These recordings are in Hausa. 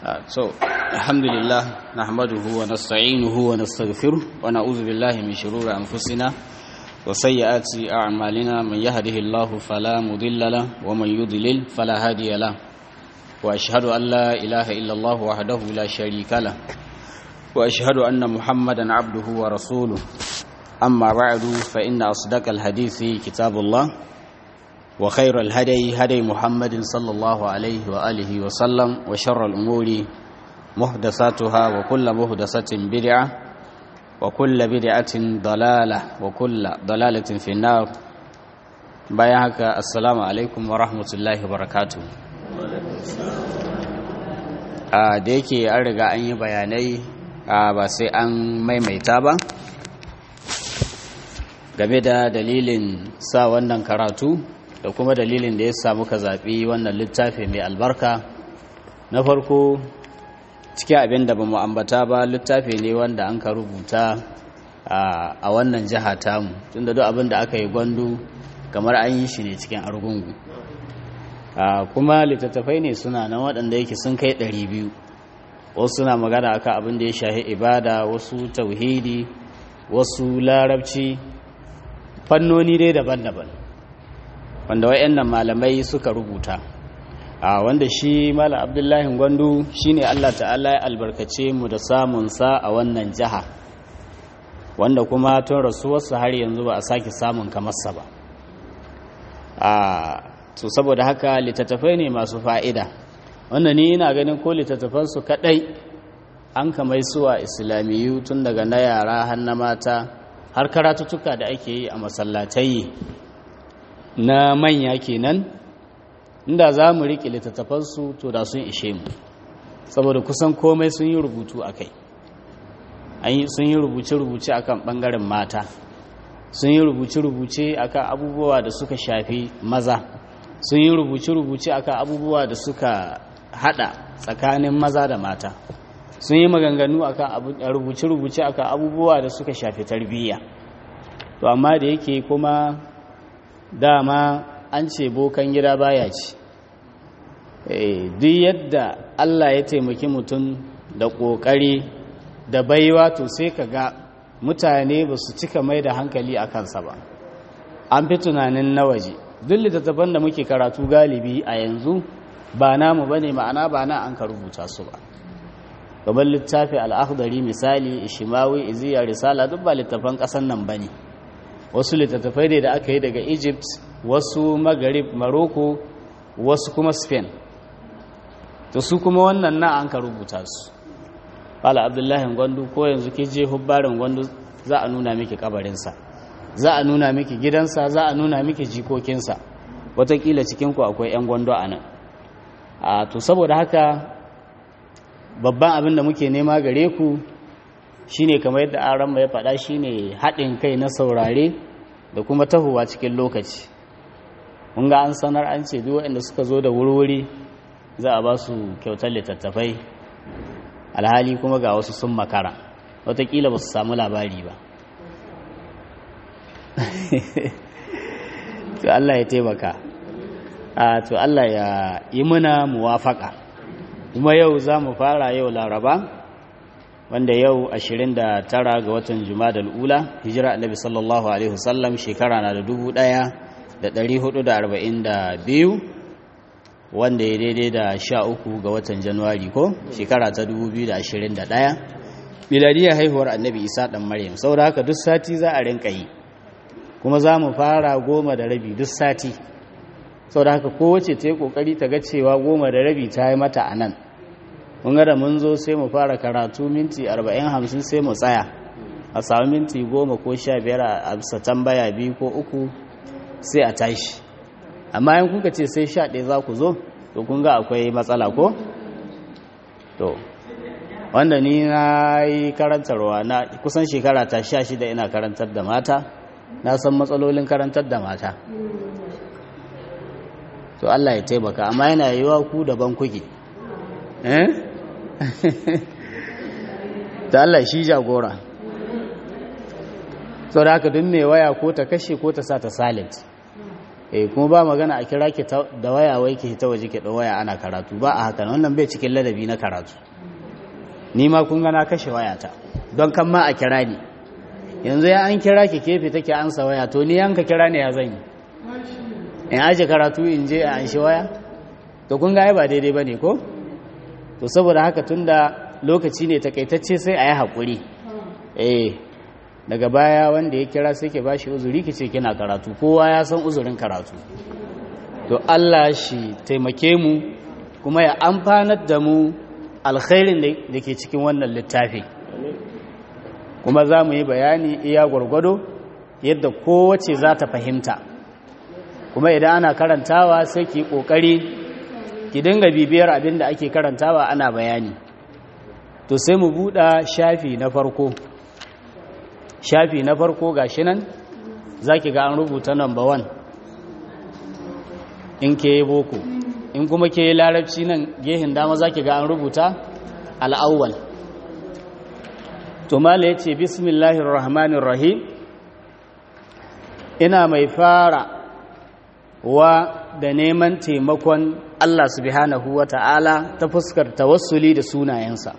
so alhamdulillah nahmaduhu wa nasta'inuhu wa nastaghfiruh wa na'udhu billahi min shururi anfusina wa sayyiati a'malina man yahdihillahu fala mudilla lahu wa man yudlil fala hadiya lahu wa ashhadu an la ilaha illa Allah wahdahu la sharika lahu wa ashhadu anna muhammadan abduhu wa rasuluhu amma ba'du fa inna asdaqal hadithi kitabullah وخير الهدي هدي محمد صلى الله عليه وآله وسلم وشر الأمور محدثاتها وكل محدثة بدعة وكل بدعة ضلالة وكل ضلالة في النار بياك السلام عليكم ورحمة الله وبركاته da yake an riga an yi bayanai ba sai an maimaita ba game da dalilin sa wannan karatu da kuma dalilin da ya samu ka zaɓi wannan littafi mai albarka na farko cikin abin da ba mu ambata ba littafi ne wanda an ka rubuta a wannan jiha tamu tun da duk abin da aka yi gwandu kamar an yi shi ne cikin argungu kuma littattafai ne suna nan waɗanda yake sun kai ɗari biyu wasu suna magana akan abin da ya shahi ibada wasu tauhidi wasu larabci fannoni dai daban-daban wanda wayannan malamai suka rubuta a wanda shi malam abdullahi gwandu shine Allah ta'ala ya albarkace mu da samun sa a wannan jiha wanda kuma tun rasuwarsa har yanzu ba a sake samun kamarsa ba a to saboda haka littattafai ne masu fa'ida wanda ni ina ganin ko littattafansu kadai an kamai suwa islamiyu tun daga na yara har na mata har karatuttuka da ake yi a masallatai na manya kenan inda za mu riƙe littattafansu to da sun ishe mu saboda kusan komai sun yi rubutu a kai sun yi rubuce-rubuce akan ɓangaren mata sun yi rubuce-rubuce akan abubuwa da suka shafi maza sun yi rubuce-rubuce akan abubuwa da suka hada tsakanin maza da mata sun yi maganganu akan rubuce-rubuce akan abubuwa da suka shafi tarbiyya to amma da yake kuma dama an ce bokan gida baya ci duk yadda Allah ya taimaki mutum da ƙoƙari da baiwa to sai ka ga mutane ba su cika mai da hankali a kansa ba an fi tunanin na waje duk littattafan da muke karatu galibi a yanzu ba namu ba ne ma'ana ba na an ka rubuta su ba gaban littafi al'akhdari misali ishimawi iziya risala duk ba littattafan ƙasan nan ba ne wasu littattafai ne da aka yi daga egypt wasu magharib morocco wasu kuma spain to su kuma wannan na an ka rubuta su fala abdullahi gwandu ko yanzu ke je hubbarin gwandu za a nuna miki kabarinsa za a nuna miki gidansa za a nuna miki jikokinsa watakila cikinku akwai 'yan gwando a nan a to saboda haka babban abin da muke nema gare ku shine kamar yadda aran ya faɗa shine haɗin kai na saurare da kuma tahowa cikin lokaci mun ga an sanar an ce duk waɗanda suka zo da wurwuri za a ba su kyautar littattafai alhali kuma ga wasu sun makara watakila ba su samu labari ba to Allah ya taimaka a to Allah ya yi muna muwafaka kuma yau za mu fara yau laraba wanda yau 29 ga watan Jumadal Ula hijira Annabi sallallahu alaihi wasallam shekara na da 1442 wanda ya daidai da 13 ga watan Januwari ko shekara ta 2021 miladiyar haihuwar Annabi Isa dan Maryam saboda haka duk sati za a rinka yi kuma za mu fara goma da rabi duk sati saboda haka kowace ta yi kokari ta ga cewa goma da rabi ta yi mata a nan mun ga da mun zo sai mu fara karatu minti 40-50 sai mu tsaya a sami minti 10 ko 15 a bisa tambaya biyu ko uku sai a tashi amma yin kuka ce sai 11 za ku zo to kun ga akwai matsala ko? to wanda ni na yi karantarwa na kusan shekara ta 16 ina karantar da mata na san matsalolin karantar da mata to Allah ya taimaka amma yana yiwa ku daban kuke eh ta Allah shi jagora sau da haka duk mai waya ko ta kashe ko ta sa ta silent eh kuma ba magana a kira ki da waya wai ki ta waje ki da waya ana karatu ba a haka wannan bai cikin ladabi na karatu ni ma kun ga na kashe wayata don kan ma a kira ni yanzu ya an kira ki kefe take ansa waya to ni yanka kira ne ya zan yi in aje karatu in je a anshi waya to kun ga ai ba daidai bane ko to saboda haka tunda lokaci ne takaitacce sai a yi haƙuri eh daga baya wanda ya kira sai ke bashi uzuri ki ce kina karatu kowa ya san uzurin karatu to Allah shi taimake mu kuma ya amfanar da mu alkhairin da ke cikin wannan littafi kuma za mu yi bayani iya gwargwado yadda kowace za ta fahimta kuma idan ana karantawa sai ki kokari ki dinga bibiyar abin da ake karantawa ana bayani to sai mu buɗa shafi na farko shafi na farko ga shi nan za ki ga an rubuta number one in ke yi boko in kuma ke yi larabci nan gehin dama za ki ga an rubuta al'awwal to mala ya ce bismillahir rahmanir rahim ina mai fara wa da neman taimakon Allah subhanahu wa ta'ala ta fuskar tawassuli da sunayensa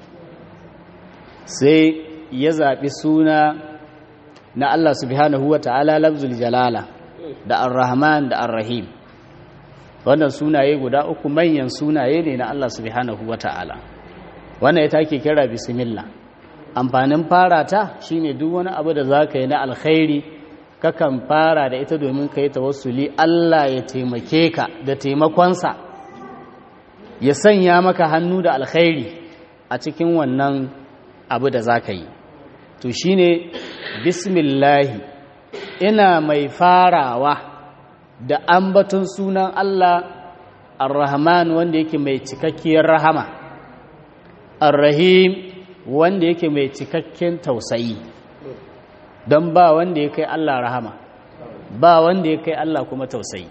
sai ya zaɓi suna na Allah subhanahu wa ta'ala labzul jalala da ar-rahman da ar-rahim wannan sunaye guda uku manyan sunaye ne na Allah subhanahu wa ta'ala wannan ya take kira bismillah amfanin fara ta shine duk wani abu da zaka yi na alkhairi kakan fara da ita domin ka yi tawassuli Allah ya taimake ka da taimakonsa ya sanya maka hannu da alkhairi a cikin wannan abu da za ka yi to shi ne bismillahi ina mai farawa da ambaton sunan Allah ar-rahman wanda yake mai cikakkiyar rahama ar-rahim wanda yake mai cikakken tausayi don ba wanda ya kai Allah rahama ba wanda ya kai Allah kuma tausayi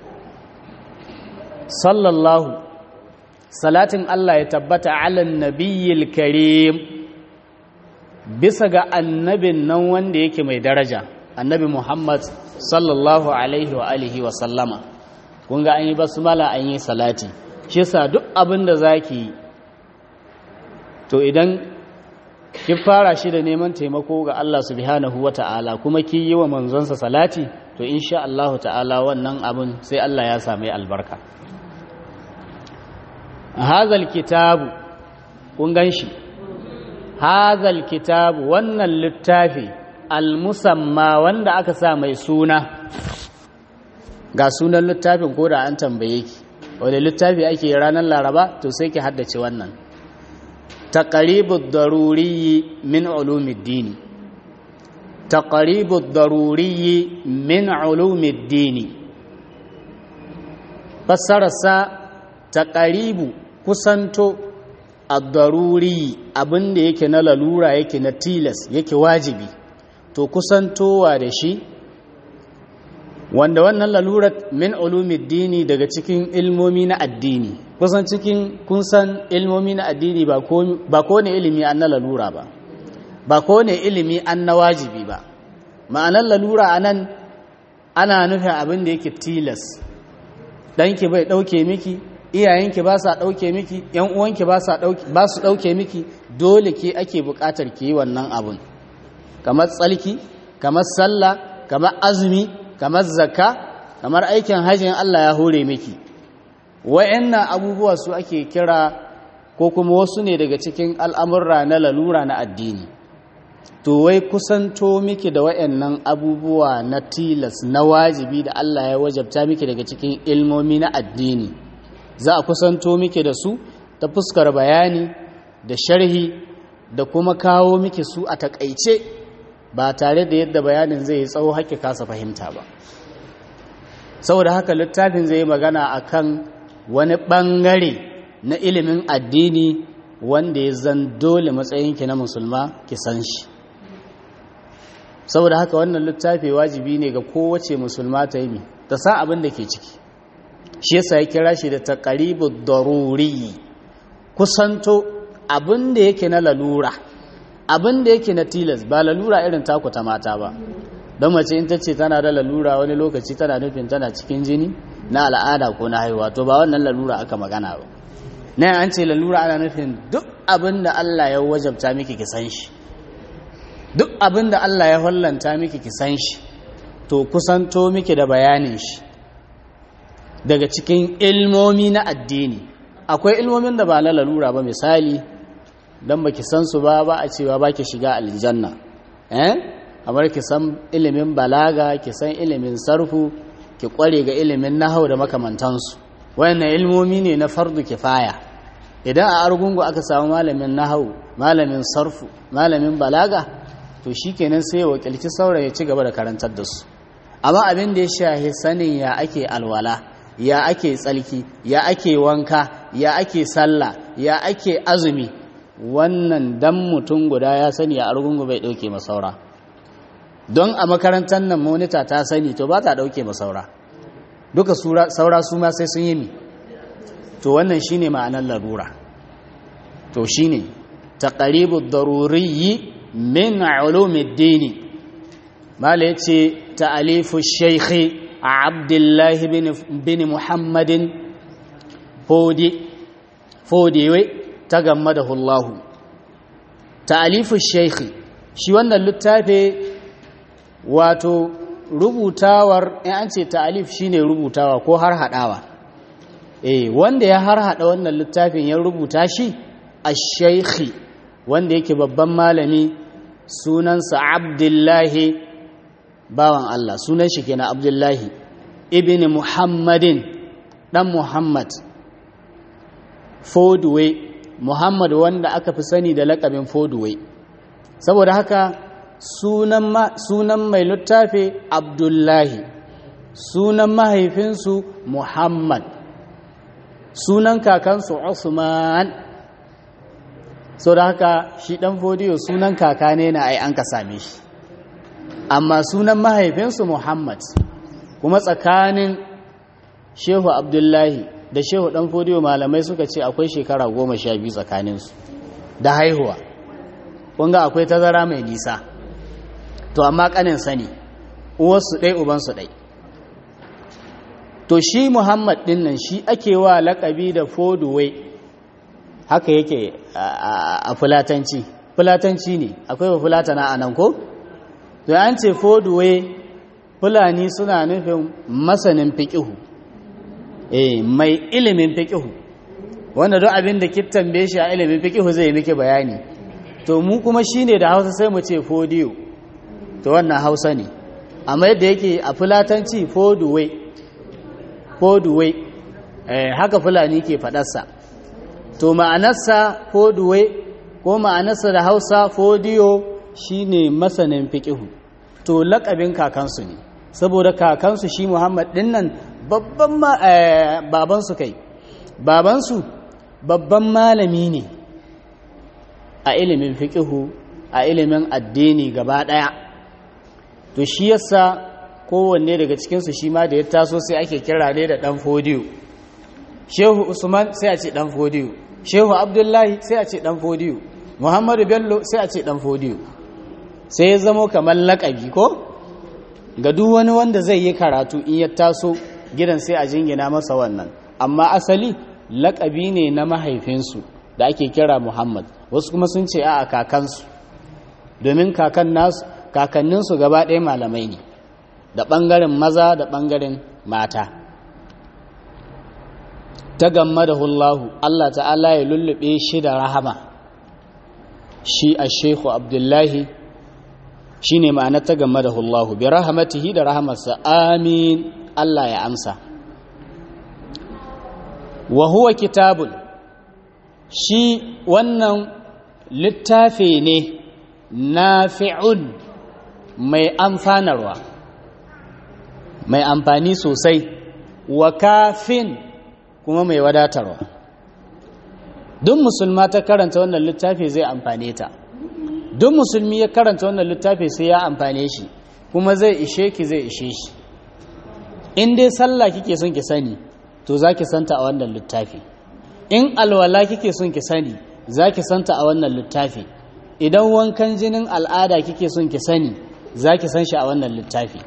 sallallahu salatin Allah ya tabbata alan nabiyyil karim bisa ga annabin nan wanda yake mai daraja annabi Muhammad sallallahu alaihi wa alihi wa sallama kun ga an yi basmala an yi salati shi yasa duk abin da zaki to idan ki fara shi da neman taimako ga Allah subhanahu wa ta'ala kuma ki yi wa manzonsa salati to insha Allah ta'ala wannan abin sai Allah ya sami albarka hazal kitabu kun gan shi hazal kitabu wannan littafi almusamma wanda aka sa mai suna ga sunan littafin ko da an tambaye ki wadda littafi ake ranar laraba to sai ki haddace wannan تقريب الضروري من علوم الدين تقريب الضروري من علوم الدين fassararsa taqaribu kusanto ad-daruri abinda yake na lalura yake na tilas yake wajibi to kusantowa da shi wanda wannan lalurar min dini daga cikin ilmomi na addini kusan cikin kun san ilmomi na addini ba ko ne ilimi an na lalura ba ba ko ne ilimi an na wajibi ba ma'anar lalura a nan ana nufin abin da yake tilas ɗanki bai ɗauke miki iyayenki ba sa ɗauke miki ‘yan uwanki ba su ɗauke miki dole ke ake buƙatar ki yi wannan abin kamar tsalki kamar sallah kamar azumi kamar zakka kamar aikin hajjin Allah ya hore miki wa'annan abubuwa su ake kira ko kuma wasu ne daga cikin al'amurra na lalura na addini to wai kusanto miki da wa'annan abubuwa na tilas na wajibi da Allah ya wajabta miki daga cikin ilmomi na addini za a kusanto miki da su ta fuskar bayani da sharhi da kuma kawo miki su a takaice ba tare da yadda bayanin zai yi tsawo haƙƙi kasa fahimta ba saboda haka littafin zai yi magana akan wani ɓangare na ilimin addini wanda ya zan dole matsayinki na musulma ki san shi saboda haka wannan littafi wajibi ne ga kowace musulma ta yi ta san abin da ke ciki shi yasa ya kira shi da taqribu daruri kusanto abin da yake na lalura abin da yake na tilas ba lalura irin taku ta mata ba don mace in ta ce tana da lalura wani lokaci tana nufin tana cikin jini na al'ada ko na haihuwa to ba wannan lalura aka magana ba na an ce lalura ana nufin duk abin da Allah ya wajabta miki ki san shi duk abin da Allah ya hollanta miki ki san shi to kusanto miki da bayanin shi daga cikin ilmomi na addini akwai ilmomin da ba na lalura ba misali don baki san su ba ba a cewa ba ki shiga aljanna eh kamar ki san ilimin balaga ki san ilimin sarfu ki kware ga ilimin nahau da makamantansu wayannan ilmomi ne na fardu kifaya idan a argungu aka samu malamin nahau malamin sarfu malamin balaga to shikenan sai ya wakilci saura ya ci gaba da karantar da su amma abin da ya shahi sanin ya ake alwala ya ake tsalki ya ake wanka ya ake sallah ya ake azumi wannan dan mutum guda ya sani a argungu bai dauke masaura don a makarantar nan monita ta sani to ba ta dauke masaura duka saura su ma sai sun yi mi to wannan shine ma'anar larura to shine taqribu daruriyyi min ulumuddin mala yace ta'alifu shaykhi abdullahi bin muhammadin fodi fodiwe ta gamma da hullahu ta'alifu shaykhi shi wannan littafi wato rubutawar in an ce ta'alif shine rubutawa ko har hadawa eh wanda ya har hada wannan littafin ya rubuta shi ash-shaykhi wanda yake babban malami sunansa abdullahi bawan Allah sunan shi kenan abdullahi ibn muhammadin dan muhammad fodway muhammad wanda aka fi sani da lakabin fodway saboda haka sunan mai littafi abdullahi sunan mahaifinsu muhammad sunan kakansu usman sau da haka shi dan fodiyo sunan kaka ne na ai an ka same shi amma sunan mahaifinsu muhammad kuma tsakanin shehu abdullahi da shehu dan fodiyo malamai suka ce akwai shekara goma sha biyu tsakaninsu da haihuwa kunga akwai tazara mai nisa to amma kanin sani uwarsu ɗai ubansu ɗai to shi muhammad ɗin nan shi ake wa laƙabi da foduwai haka yake a fulatanci fulatanci ne akwai ba fulatana a nan ko? to an ce foduwai fulani suna nufin masanin fiƙihu eh mai ilimin fiƙihu wanda don abin da kittan shi a ilimin fiƙihu zai miki bayani to mu kuma shine da hausa sai mu ce fodiyo to wannan hausa ne amma yadda yake a fulatanci foduwe foduwe eh, haka fulani ke faɗarsa to ma'anarsa foduwe ko ma'anarsa da hausa fodiyo shine masanin fiƙihu to laƙabin kakansu ne saboda kakansu shi muhammad ɗin nan babban babansu kai babansu babban malami ne a ilimin fiƙihu a ilimin addini gaba ɗaya to shi yasa kowanne daga cikinsu shi ma da ya taso sai ake kira ne da ɗan fodiyo shehu usman sai a ce ɗan fodiyo shehu abdullahi sai a ce ɗan fodiyo muhammadu bello sai a ce ɗan fodiyo sai ya zamo kamar laƙabi ko ga duk wani wanda zai yi karatu in ya taso gidan sai a jingina masa wannan amma asali laƙabi ne na mahaifinsu da ake kira muhammad wasu kuma sun ce a kakansu domin kakan nasu kakanninsu gaba ɗaya malamai ne da ɓangaren maza da ɓangaren mata ta gamma da hullahu Allah ta'ala ya lullube shi da rahama shi a shehu abdullahi shi ne ma'ana ta gamma da hullahu bi rahamatihi da rahamarsa amin Allah ya amsa wa huwa kitabun shi wannan littafi ne nafi'un mai amfanarwa mai amfani sosai wa kafin kuma mai wadatarwa duk musulma ta karanta wannan littafi zai amfane ta duk musulmi ya karanta wannan littafi sai ya amfane shi kuma zai ishe ki zai ishe shi in dai sallah kike son ki sani to za ki santa a wannan littafi in alwala kike son ki sani za ki santa a wannan littafi idan wankan jinin al'ada kike son ki sani za ki san shi a wannan littafi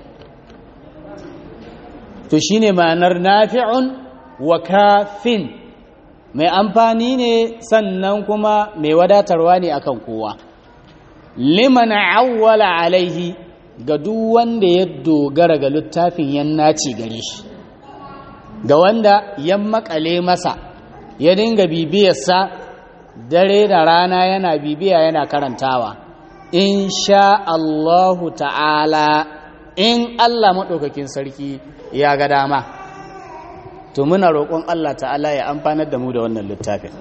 to shi ne ma'anar nafi'un wa kafin mai amfani ne sannan kuma mai wadatarwa ne akan kowa liman awwala alaihi ga duk wanda ya dogara ga littafin yan naci gare shi ga wanda ya makale masa ya dinga bibiyarsa dare da rana yana bibiya yana karantawa in sha Allahu ta'ala in Allah maɗaukakin sarki ya ga dama to muna roƙon Allah ta'ala ya amfanar da mu da wannan littafin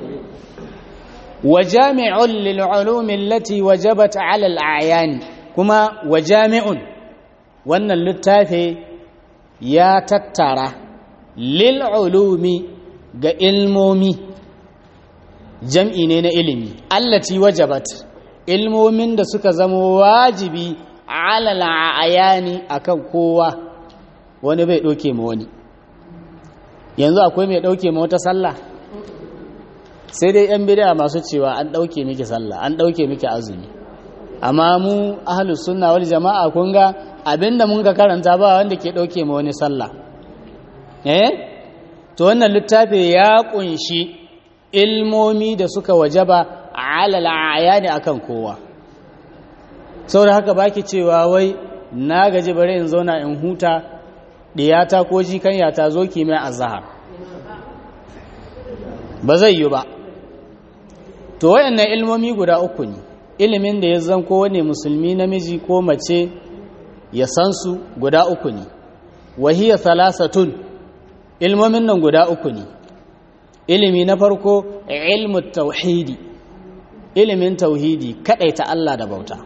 wa jami'un lil ulumi allati wajabat 'ala al a'yan kuma wa jami'un wannan littafi ya tattara lil ulumi ga ilmomi jam'i ne na ilimi allati wajabat ilmomin da suka zama wajibi alal ayani akan kowa wani bai ɗauke ma wani yanzu akwai mai ɗauke ma wata sallah sai dai yan bid'a masu cewa an ɗauke miki sallah an ɗauke miki azumi amma mu ahlus sunna wal jama'a kun ga abinda mun ka karanta ba wanda ke ɗauke ma wani sallah eh to wannan littafi ya kunshi ilmomi da suka wajaba alal ayani akan kowa saboda haka baki cewa wai na gaji bare in zauna in huta diyata ko jikanya ta zo ki mai azhar ba zai yi ba to wayannan ilmomi guda uku ne ilimin da ya zan kowane musulmi namiji ko mace ya san su guda uku ne wahiya salasatun ilmomin nan guda uku ne ilimi na farko ilmu tauhidi ilimin tauhidi ta Allah da bauta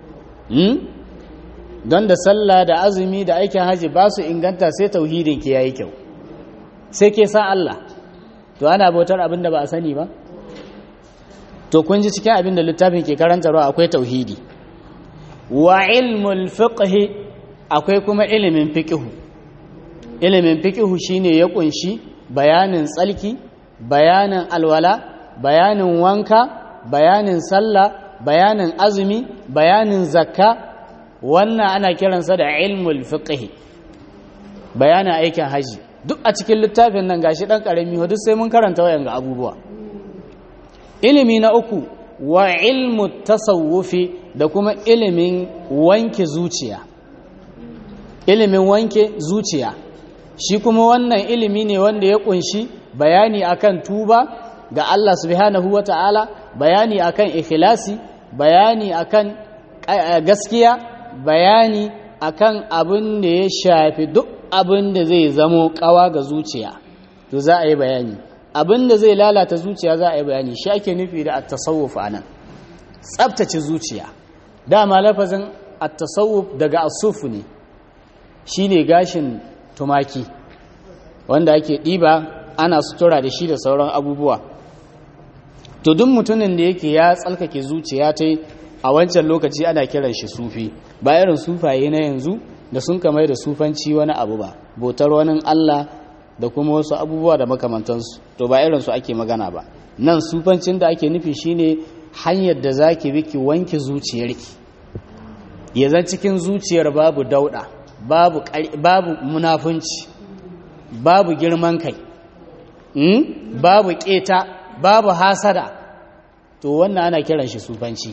don da sallah da azumi da aikin haji ba su inganta sai tauhidin ke yayi kyau sai ke san Allah to ana bautar abin da ba a sani ba to kun ji cikin abin da littafin ke karantarwa akwai tauhidi wa ilmul fiqh akwai kuma ilimin fiqh ilimin fiqh shine ya kunshi bayanin tsalki bayanin alwala bayanin wanka bayanin sallah bayanin azumi bayanin zakka wannan ana kiransa da ilmul fiqh bayanin aikin haji duk a cikin littafin nan gashi dan karami duk sai mun karanta wayan ga abubuwa ilimi na uku wa ilmu tasawufi da kuma ilimin wanke zuciya ilimin wanke zuciya shi kuma wannan ilimi ne wanda ya kunshi bayani akan tuba ga Allah subhanahu wata'ala bayani akan ikhlasi bayani akan gaskiya bayani akan abin da ya shafi duk abin da zai zamo kawa ga zuciya to za a yi bayani abin da zai lalata zuciya za a yi bayani shi ake nufi da at-tasawuf anan tsabtace zuciya dama lafazin at-tasawuf daga asufu ne shine gashin tumaki wanda ake ɗiba ana sutura da shi da sauran abubuwa to duk mutumin da yake ya tsalkake zuciya ta a wancan lokaci ana kiran shi sufi ba irin sufaye na yanzu da sun kamar da sufanci wani abu ba botar wani Allah da kuma wasu abubuwa da makamantansu to ba irin su ake magana ba nan sufancin da ake nufi shine hanyar da zaki bi ki wanke zuciyarki ya zan cikin zuciyar babu dauda babu babu munafunci babu girman kai babu keta babu hasada to wannan ana kiran shi sufanci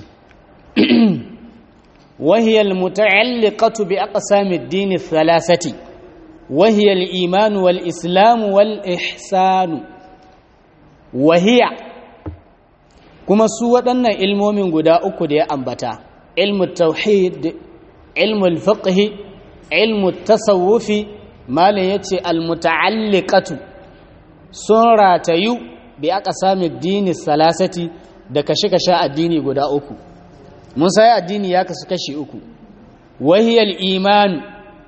وهي المتعلقة بأقسام الدين الثلاثة وهي الإيمان والإسلام والإحسان وهي كما سوى أن علم من قداء قداء أنبتا علم التوحيد علم الفقه علم التصوف ما ليتي المتعلقة سورة يو بأقسام الدين الثلاثة da kashe-kashe addini guda uku mun sai addini ya kasu kashi uku wahiyar imani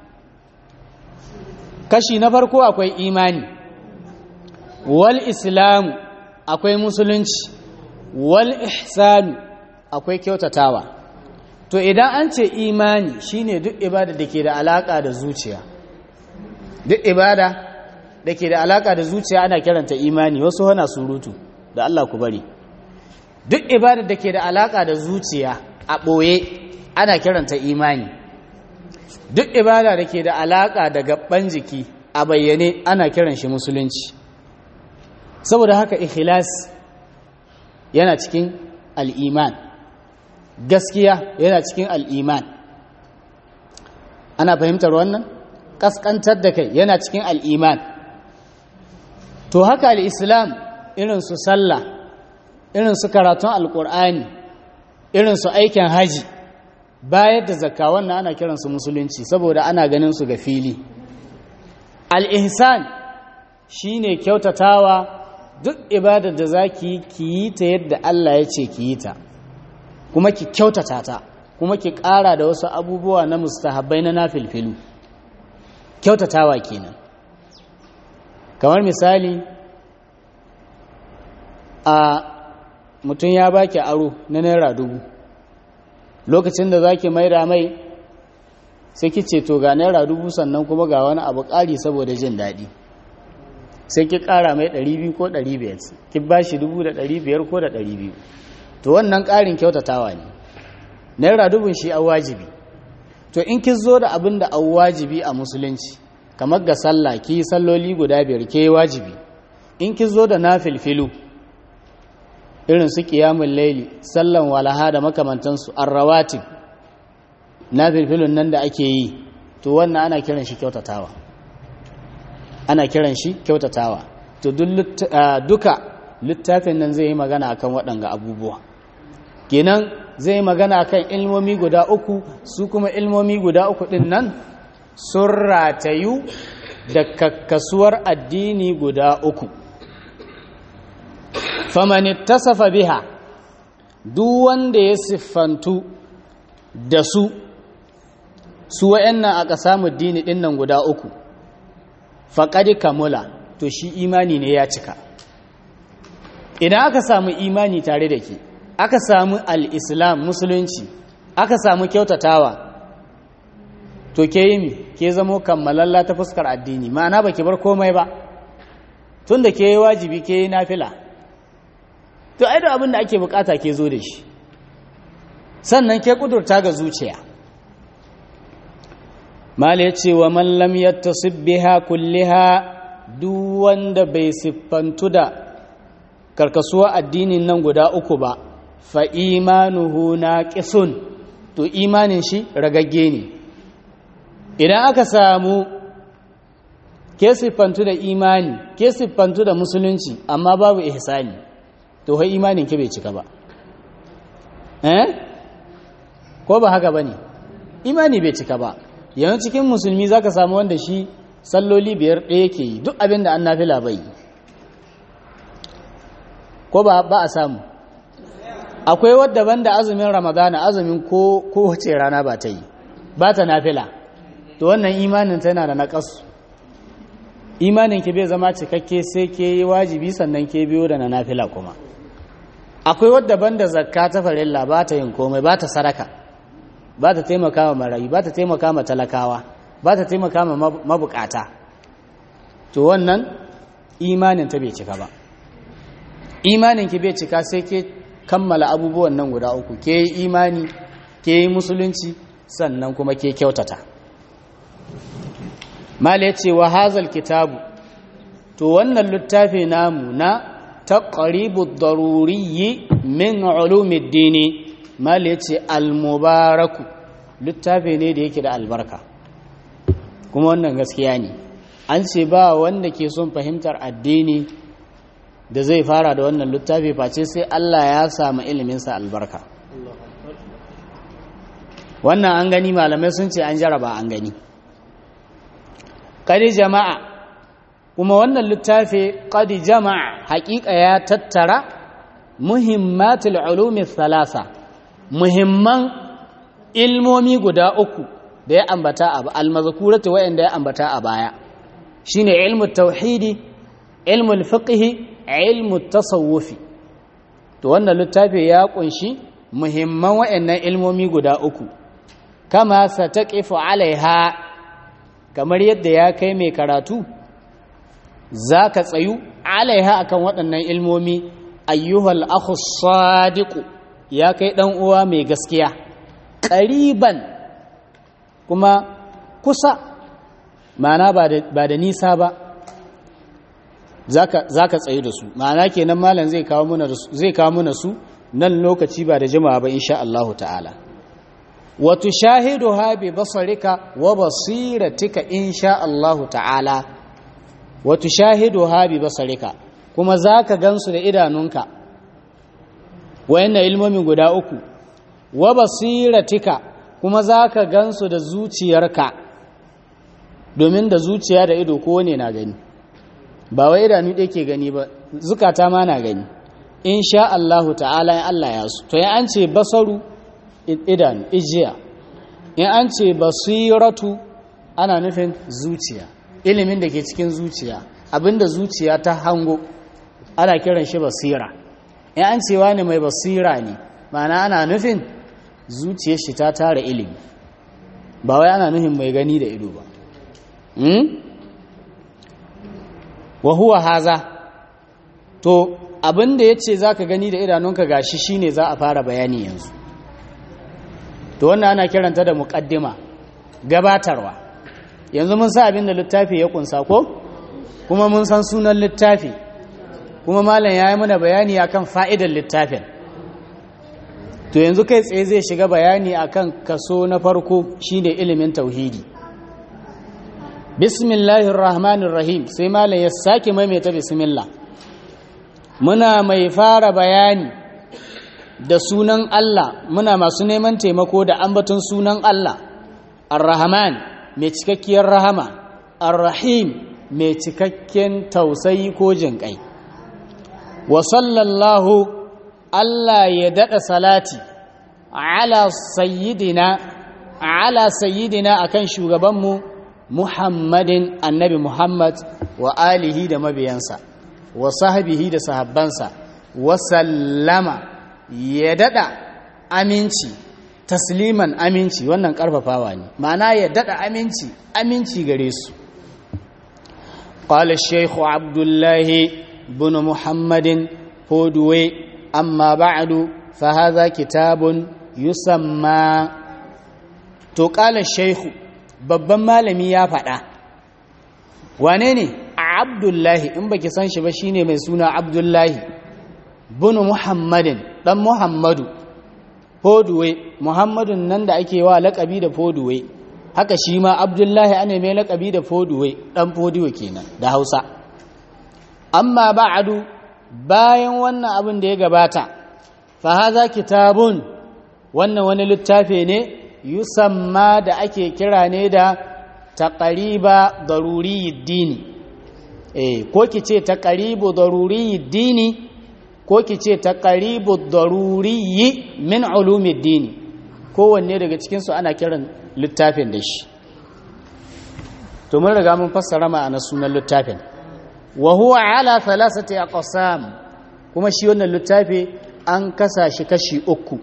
kashi na farko akwai imani wal islamu akwai musulunci wal ihsanu akwai kyautatawa to idan an ce imani shine duk ibada da ke da alaka da zuciya duk ibada da ke da alaka da zuciya ana kiranta imani wasu hana surutu da Allah ku bari duk ibada da ke da alaka da zuciya a ɓoye ana kiranta imani duk ibada da ke da alaƙa da gaban jiki a bayyane ana kiran shi musulunci saboda haka ikhlas yana cikin al'iman gaskiya yana cikin al'iman ana fahimtar wannan ƙasƙantar da kai yana cikin al'iman to haka al'islam irin su sallah irin su karatun alƙur'ani irin su aikin haji bayar da zakka wannan ana kiransu musulunci saboda ana ganin su ga fili al'ihsan shi ne kyautatawa duk ibadar da za ki yi ta yadda Allah ya ce ki yi ta kuma ki kyautata ta kuma ki ƙara da wasu abubuwa na mustahabbai na nafilfilu kyautatawa kenan kamar misali a mutum ya baki aro na naira dubu lokacin da za ki maida mai sai ki ce to ga naira dubu sannan kuma ga wani abu ƙari saboda jin daɗi sai ki ƙara mai 200 ko 500 ki ba shi 500 ko da 200 to wannan ƙarin kyautatawa ne naira dubun shi a wajibi to in ki zo da abin da a wajibi a musulunci kamar ga sallah ki salloli guda biyar ke wajibi in ki zo da na filfilu irin su ƙiyamun laili sallan walaha da makamantansu arrawatib na filfilun nan da ake yi to wannan ana kiran shi kyautatawa ana kiran shi kyautatawa to duka littafin nan zai yi magana akan waɗanga abubuwa kenan zai yi magana akan ilmomi guda uku su kuma ilmomi guda uku ɗin nan sun ratayu da kakkasuwar addini guda uku famani tasafa biha duk wanda ya siffantu da su su wa'annan aka samu dini ɗin nan guda uku faƙadi kamula to shi imani ne ya cika idan aka samu imani tare da ke aka samu al'islam musulunci aka samu kyautatawa to ke yi mi ke zamo kammalalla ta fuskar addini ma'ana ba ki bar komai ba tun da ke yi wajibi ke yi nafila to ai da abin da ake bukata ke zo da shi sannan ke kudurta ga zuciya mal ya ce wa mallam yattasib biha kulliha duk wanda bai siffantu da karkasuwa addinin nan guda uku ba fa imanuhu naqisun to imanin shi ragagge ne idan aka samu ke siffantu da imani ke siffantu da musulunci amma babu ihsani to hai imanin ke bai cika ba eh ko ba haka bane imani bai cika ba yanzu cikin musulmi zaka samu wanda shi salloli biyar ɗaya ke yi duk abin da an nafila bai ko ba ba a samu akwai wadda banda azumin ramadana azumin ko kowace rana ba ta yi ba ta nafila to wannan imanin tana da naƙasu imanin ki bai zama cikakke sai ke yi wajibi sannan ke biyo da na nafila kuma akwai wadda banda zakka ta farilla ba ta yin komai ba ta sadaka ba ta taimaka wa marayu ba ta taimaka ma talakawa ba ta taimaka ma mabukata to wannan imanin ta bai cika ba imanin ki bai cika sai ke kammala abubuwan nan guda uku ke yi imani ke yi musulunci sannan kuma ke kyautata mala ya ce wa hazal kitabu to wannan littafi namu na taqribu daruriyyi min ulumid dini mala ya ce almubaraku littafi ne da yake da albarka kuma wannan gaskiya ne an ce ba wanda ke son fahimtar addini da zai fara da wannan littafi face sai Allah ya samu iliminsa albarka wannan an gani malamai sun ce an jaraba an gani kadi jama'a kuma wannan littafi kadi jama'a haƙiƙa ya tattara muhimmatul ulumi thalatha muhimman ilmomi guda uku da ya ambata a almazkuratu wa'anda ya ambata a baya shine ilmu tauhidi ilmu fiqh ilmu tasawufi to wannan littafi ya kunshi muhimman wa'annan ilmomi guda uku kama sataqifu alaiha kamar yadda ya kai mai karatu zaka tsayu alaiha akan waɗannan ilmomi ayyuhal akhu sadiq ya kai dan uwa mai gaskiya ƙariban kuma kusa ma'ana ba da nisa ba za ka tsaye da su ma'ana kenan malam zai kawo muna su nan lokaci ba da jimawa ba insha Allah ta'ala watu shahidu ha bi basarika wa basiratika insha Allah ta'ala watu shahidu ha bi basarika kuma za ka gansu da idanunka wayannan ilmomin guda uku wa basiratika kuma za ka gansu da zuciyarka domin da zuciya da ido kowane na gani ba wai idanu ɗaya ke gani ba zukata ma na gani in sha Allahu ta'ala in Allah ya su to in an ce basaru idanu ijiya in an ce basiratu ana nufin zuciya ilimin da ke cikin zuciya abinda zuciya ta hango ana kiran shi basira in an ce wani mai basira ne ma'ana ana nufin zuciyar shi ta tara ilimi ba wai ana nufin mai gani da ido ba wa huwa haza to abinda ya ce za ka gani da idanunka gashi shine za a fara bayani yanzu to wannan ana kiranta da muƙaddima gabatarwa yanzu mun sa abinda littafi ya kunsa ko kuma mun san sunan littafi kuma malam ya yi mana bayani akan fa'idar littafin to yanzu kai tsaye zai shiga bayani akan kaso na farko shine ilimin tauhidi bismillahir rahmanir rahim sai malam ya sake maimaita bismillah muna mai fara bayani da sunan Allah muna masu neman taimako da ambaton sunan Allah ar-rahman mai cikakkiyar rahama ar-rahim mai cikakken tausayi ko jinƙai wa sallallahu Allah ya daɗa salati ala sayyidina ala sayyidina akan shugabanmu Muhammadin annabi Muhammad wa alihi da mabiyansa wa sahbihi da sahabbansa wa sallama ya daɗa aminci tasliman aminci wannan ƙarfafawa ne ma'ana ya daɗa aminci aminci gare su قال الشيخ عبد الله بن محمد هودوي أما بعد فهذا كتاب يسمى تقال الشيخ babban malami ya faɗa wane ne abdullahi in baki san shi ba shine mai suna abdullahi bunu muhammadin dan muhammadu foduwe muhammadun nan da ake wa laƙabi da foduwe haka shi ma abdullahi ana mai laƙabi da foduwe dan foduwe kenan da hausa amma ba'adu bayan wannan abin da ya gabata fa haza kitabun wannan wani littafi ne yusamma da ake kira ne da taqriba daruriyid dini eh ko kice taqribu daruriyid dini ko kice taqribu daruriyyi min ulumid dini kowanne daga cikin su ana kiran littafin da shi to mun riga mun fassara ma'anar sunan littafin wa huwa ala thalathati aqsam kuma shi wannan littafi an kasa shi kashi uku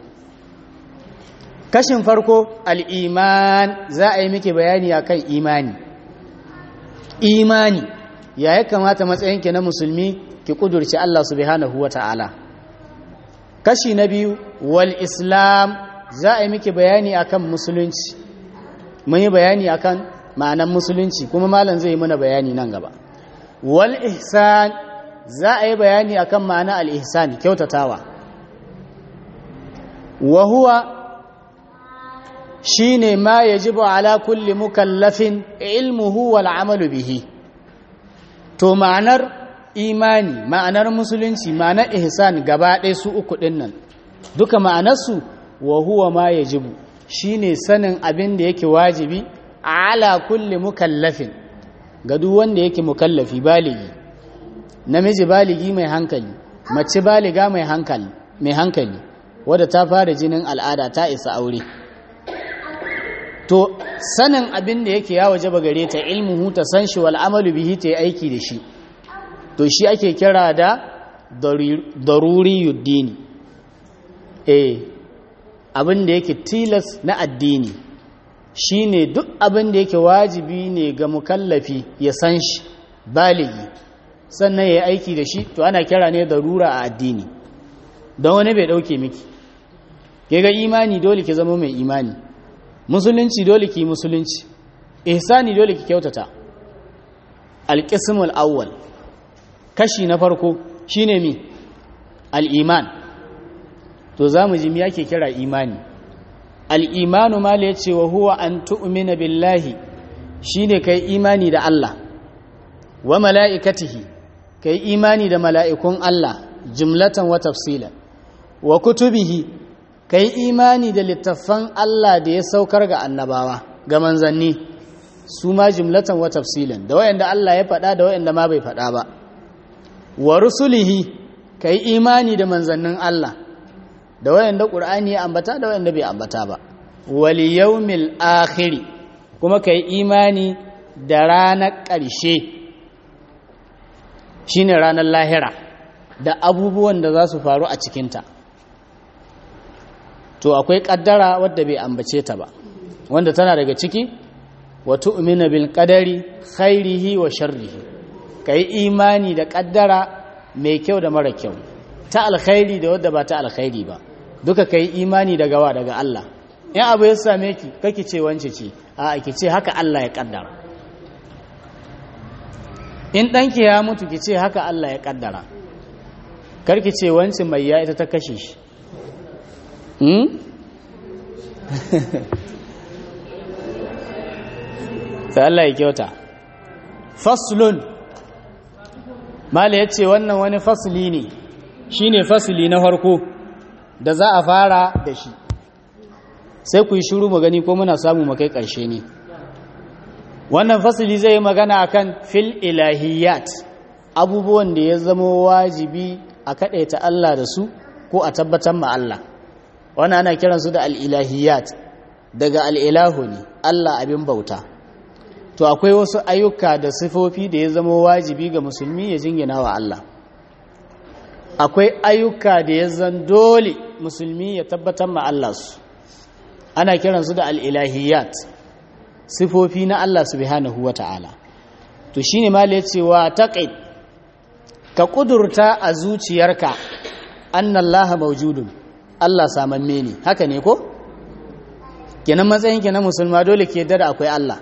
kashin farko al-iman za a yi miki bayani akan imani imani ya ya kamata matsayinki na musulmi ki kudurci Allah subhanahu wata'ala kashi na biyu wal islam za a yi miki bayani akan musulunci mun yi bayani akan ma'anan musulunci kuma malam zai yi mana bayani nan gaba wal ihsan za a yi bayani akan ma'ana al ihsan kyautatawa wa huwa shine ma yajibu ala kulli mukallafin ilmuhu wal amalu bihi to ma'anar imani ma'anar musulunci ma'anar ihsan gaba ɗaya su uku ɗin nan duka ma'anarsu wa huwa ma yajibu shine sanin abin da yake wajibi ala kulli mukallafin ga duk wanda yake mukallafi baligi namiji baligi mai hankali mace baliga mai hankali mai hankali wadda ta fara jinin al'ada ta isa aure to sanin abin da yake ya waje gare ta ilmuhu ta san shi wal amalu bihi ta yi aiki da shi to shi ake kira da daruriyuddini eh abin da yake tilas na addini shine duk abin da yake wajibi ne ga mukallafi ya san shi baligi sannan ya yi aiki da shi to ana kira ne darura a addini don wani bai dauke miki ke ga imani dole ki zama mai imani musulunci dole ki musulunci ihsani dole ki kyautata alqismul awwal kashi na farko shine mi al-iman to zamu ji me yake kira imani al-imanu ma la yace wa huwa an tu'mina billahi shine kai imani da Allah wa mala'ikatihi kai imani da mala'ikun Allah jumlatan wa tafsilan wa kutubihi kai imani da littattafan Allah da ya saukar ga annabawa ga manzanni su ma jumlatan wa tafsilan da wayanda Allah ya faɗa da wayanda ma bai faɗa ba wa rusulihi kai imani da manzannin Allah da wayanda Qur'ani ya ambata da wayanda bai ambata ba wal yawmil akhir kuma kai imani da ranar ƙarshe shine ranar lahira da abubuwan da za su faru a cikinta to akwai kaddara wadda bai ambace ta ba wanda tana daga ciki wa tu'mina bil qadari khairihi wa sharrihi kai imani da kaddara mai kyau da mara kyau ta alkhairi da wadda ba ta alkhairi ba duka kai imani daga wa daga Allah in abu ya same ki kake ce wance ce a ki ce haka Allah ya kaddara in ɗanki ya mutu ki ce haka Allah ya kaddara karki ce wance mai ya ita ta kashe shi sai Allah ya kyauta faslun mala ya ce wannan wani fasli ne shi ne fasli na farko da za a fara da shi sai ku yi shuru magani ko muna samu makai ƙarshe ne wannan fasli zai yi magana akan fil ilahiyat abubuwan da ya zama wajibi a kaɗaita Allah da su ko a tabbatar ma Allah wannan ana kiransu da al'ilahiyat daga al'ilahu ne Allah abin bauta to akwai wasu ayyuka da sifofi da ya zama wajibi ga musulmi ya jingina wa Allah akwai ayyuka da ya zan dole musulmi ya tabbatar ma Allah su ana kiransu da al'ilahiyat sifofi na Allah subhanahu wa ta'ala to shi ne mala ya ce wa taƙai ka ƙudurta a zuciyarka annan laha maujudun Allah samamme ne haka ne ko? kenan matsayinki na musulma dole ke yadda da akwai Allah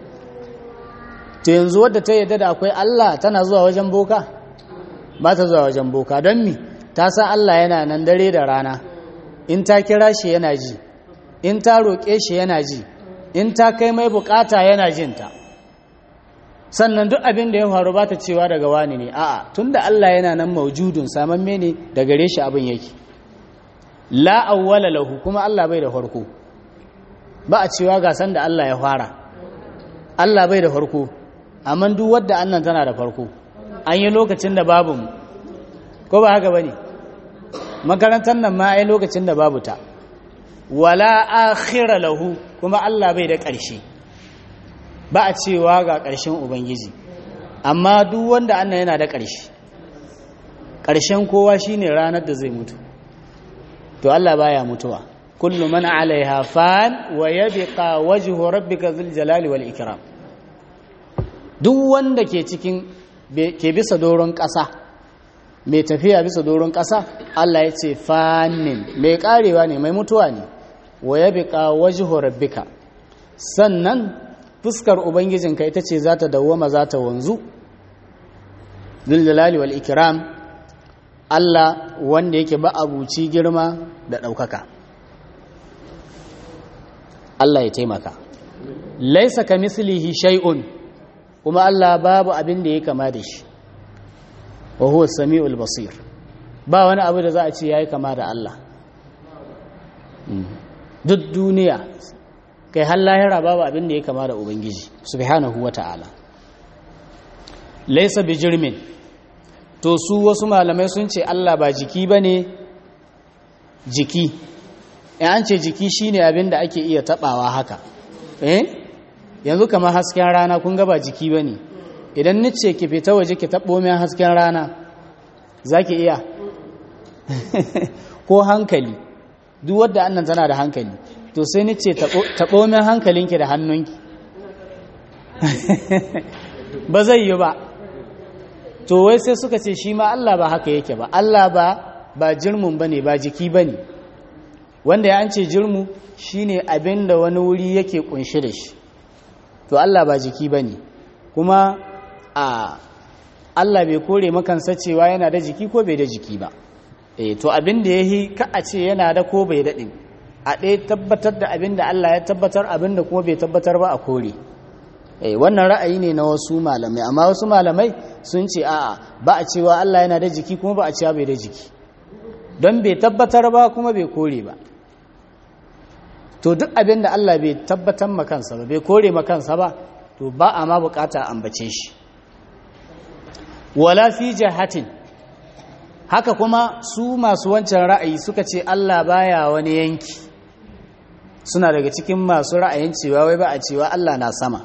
to yanzu wadda ta yadda da akwai Allah tana zuwa wajen boka ba ta zuwa wajen boka don mi ta san Allah yana nan dare da rana in ta kira shi yana ji in ta roƙe shi yana ji in ta kai mai bukata yana jinta sannan duk abin da ya faru ba ta cewa daga wani ne a'a tunda Allah yana nan maujudun samamme ne da gare shi abin yake la awwala lahu kuma Allah bai da farko ba a cewa ga san da Allah ya fara Allah bai da farko amma duk wadda annan tana da farko an yi lokacin da babu mu ko ba haka bane makarantar nan ma ai lokacin da babu ta wala akhira lahu kuma Allah bai da ƙarshe ba a cewa ga ƙarshen ubangiji amma duk wanda annan yana da ƙarshe ƙarshen kowa shine ranar da zai mutu to Allah baya mutuwa kullu man alaiha fan wa yabqa wajhu rabbika dhul jalali wal ikram duk wanda ke cikin ke bisa doron ƙasa mai tafiya bisa doron ƙasa Allah ya ce fanin mai karewa ne mai mutuwa ne wa yabqa wajhu rabbika sannan fuskar ubangijinka ita ce za ta dawwama za ta wanzu dhul jalali wal ikram Allah wanda yake ba abuci girma da ɗaukaka Allah ya taimaka laisa ka mislihi shay'un kuma Allah babu abin da ya kama da shi wa huwa samiul basir ba wani abu da za a ce yayi kama da Allah duk duniya kai har lahira babu abin da ya kama da ubangiji subhanahu wata'ala laisa bijirmin to su wasu malamai sun ce Allah ba jiki ba ne jiki in an ce jiki shine abin da ake iya tabawa haka eh yanzu kamar hasken rana kun ga ba jiki ba ne idan nice ki fita waje ki taɓo min hasken rana za ki iya ko hankali duk wadda annan tana da hankali to sai nice taɓo min hankalinki da hannunki ba zai yi ba to wai sai suka ce shi ma Allah ba haka yake ba Allah ba ba jirmun ba ne ba jiki ba ne wanda ya an ce jirmu shine abin da wani wuri yake kunshi da shi to Allah ba jiki bane kuma a Allah bai kore makansa cewa yana da jiki ko bai da jiki ba eh to abin da yahi ka a ce yana da ko bai daɗin a ɗaya tabbatar da abin da Allah ya tabbatar abin da kuma bai tabbatar ba a kore eh wannan ra'ayi ne na wasu malamai amma wasu malamai sun ce a'a ba a cewa Allah yana da jiki kuma ba a cewa bai da jiki don bai tabbatar ba kuma bai kore ba to duk abin da Allah bai tabbatar makansa ba bai kore makansa ba to ba a ma bukata ambace shi wala fi jahatin haka kuma su masu wancan ra'ayi suka ce Allah baya wani yanki suna daga cikin masu ra'ayin cewa wai ba a cewa Allah na sama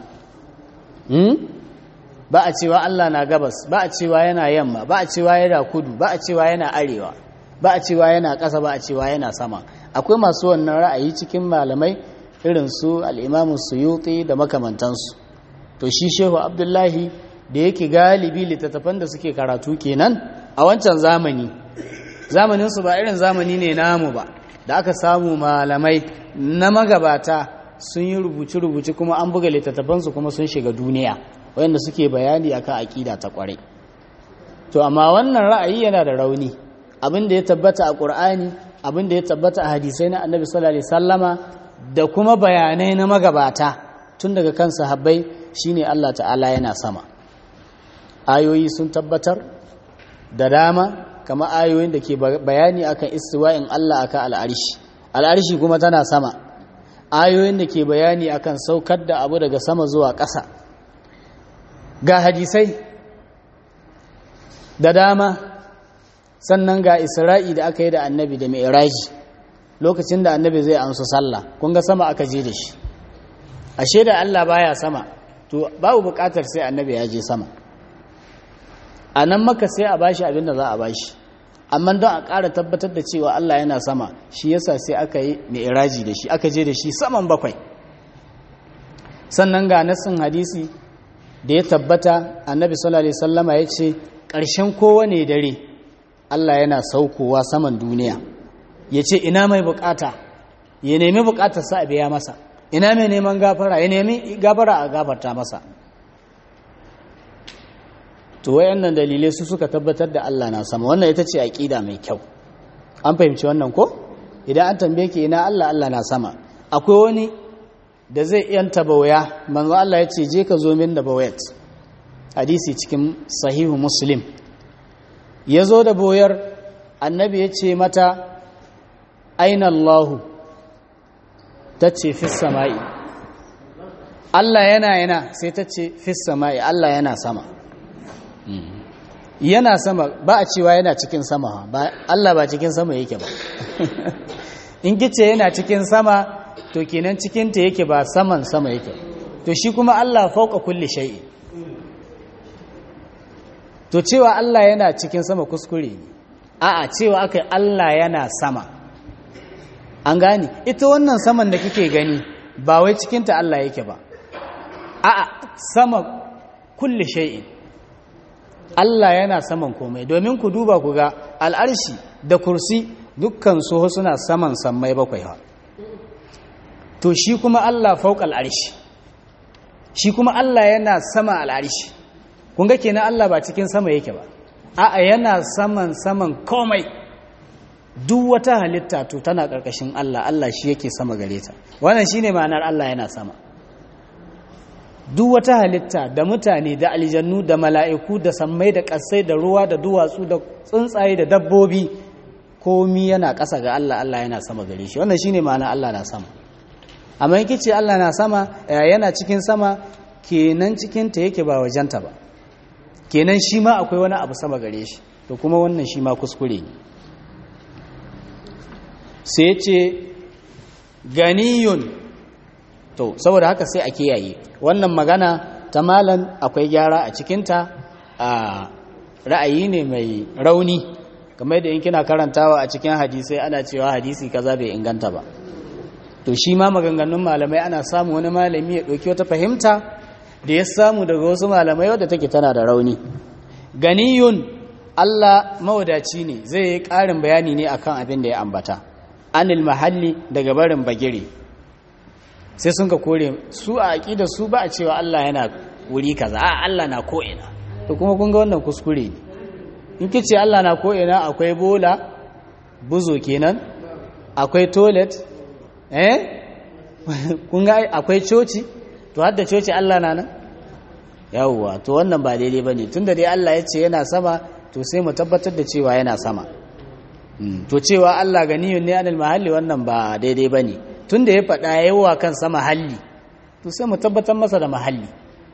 ba a cewa Allah na gabas ba a cewa yana yamma ba a cewa yana kudu ba a cewa yana arewa ba a cewa yana ƙasa ba a cewa yana sama akwai masu wannan ra'ayi cikin malamai irin su al'imamu suyuti da makamantansu to shi shehu abdullahi da yake galibi littattafan da suke karatu kenan a wancan zamani zamaninsu ba irin zamani ne namu ba da aka samu malamai na magabata sun yi rubuce-rubuce kuma an buga littattafansu kuma sun shiga duniya wayanda suke bayani akan aƙida ta ƙwarai to amma wannan ra'ayi yana da rauni abin da ya tabbata a ƙur'ani abin da ya tabbata a hadisai na annabi sallallahu alaihi sallama da kuma bayanai na magabata tun daga kan sahabbai shine Allah ta'ala yana sama ayoyi sun tabbatar da dama kama ayoyin da ke bayani akan istiwa'in Allah akan al'arshi al'arshi kuma tana sama ayoyin da ke bayani akan saukar da abu daga sama zuwa ƙasa ga hadisai da dama sannan ga isra'i da aka yi da annabi da mi'raji lokacin da annabi zai amsa sallah kun ga sama aka je da shi ashe da Allah baya sama to babu bukatar sai annabi ya je sama a nan maka sai a bashi abin da za a bashi amma don a ƙara tabbatar da cewa Allah yana sama shi yasa sai aka yi mi'raji da shi aka je da shi saman bakwai sannan ga nassin hadisi da ya tabbata annabi sallallahu alaihi wasallama ya ce ƙarshen kowane dare Allah yana saukowa saman duniya ya ce ina mai bukata ya nemi bukatar sa a biya masa ina mai neman gafara ya nemi gafara a gafarta masa to wayannan dalilai su suka tabbatar da Allah na sama wannan ita ce aqida mai kyau an fahimci wannan ko idan an tambaye ki ina Allah Allah na sama akwai wani da zai yanta bawaya manzo Allah ya ce je ka zo min da bawayat hadisi cikin sahihu muslim ya zo da boyar annabi ya ce mata aina Allahu ta ce fis sama'i Allah yana yana sai ta ce fis sama'i Allah yana sama yana sama ba a cewa yana cikin sama ba Allah ba cikin sama yake ba in kice yana cikin sama to kenan cikinta yake ba saman sama yake to shi kuma Allah fauka kulli shay'i to cewa Allah yana cikin sama kuskure ne a'a cewa aka Allah yana sama an gane ita wannan saman da kike gani ba wai cikinta Allah yake ba a'a sama kulli shay'in Allah yana saman komai domin ku duba ku ga al'arshi da kursi dukkan su suna saman sammai bakwai ha to shi kuma Allah fauka al'arshi shi kuma Allah yana sama al'arshi kun ga kenan Allah ba cikin sama yake ba a'a yana saman saman komai duk wata halitta to tana ƙarƙashin Allah Allah shi yake sama gare ta wannan shine ma'anar Allah yana sama duk wata halitta da mutane da aljannu da mala'iku da sammai da ƙasai da ruwa da duwatsu da tsuntsaye da dabbobi komi yana ƙasa ga Allah Allah yana sama gare shi wannan shine ma'anar Allah na sama amma in kice Allah na sama yana cikin sama kenan cikin ta yake ba wajenta ba kenan shi ma akwai wani abu sama gare shi to kuma wannan shi ma kuskure ne sai ce ganiyun to saboda haka sai a kiyaye wannan magana ta malan akwai gyara a cikinta a ra'ayi ne mai rauni kamar da in kina karantawa a cikin hadisai ana cewa hadisi kaza bai inganta ba to shi ma maganganun malamai ana samu wani malami ya ɗauki wata fahimta da ya samu daga wasu malamai wadda take tana da rauni ganiyun Allah mawadaci ne zai yi ƙarin bayani ne akan abin da ya ambata anil mahalli daga barin bagire sai sun ka kore su a aqida su ba a cewa Allah yana wuri kaza a Allah na ko ina to kuma kun ga wannan kuskure ne in kice Allah na ko ina akwai bola buzo kenan akwai toilet eh kun ga akwai coci to har da coci Allah na nan yawwa to wannan ba daidai bane tunda dai Allah ya ce yana sama to sai mu tabbatar da cewa yana sama to cewa Allah ganiyun ne anil mahalli wannan ba daidai bane tunda ya faɗa yawa kan sama mahalli to sai mu tabbatar masa da mahalli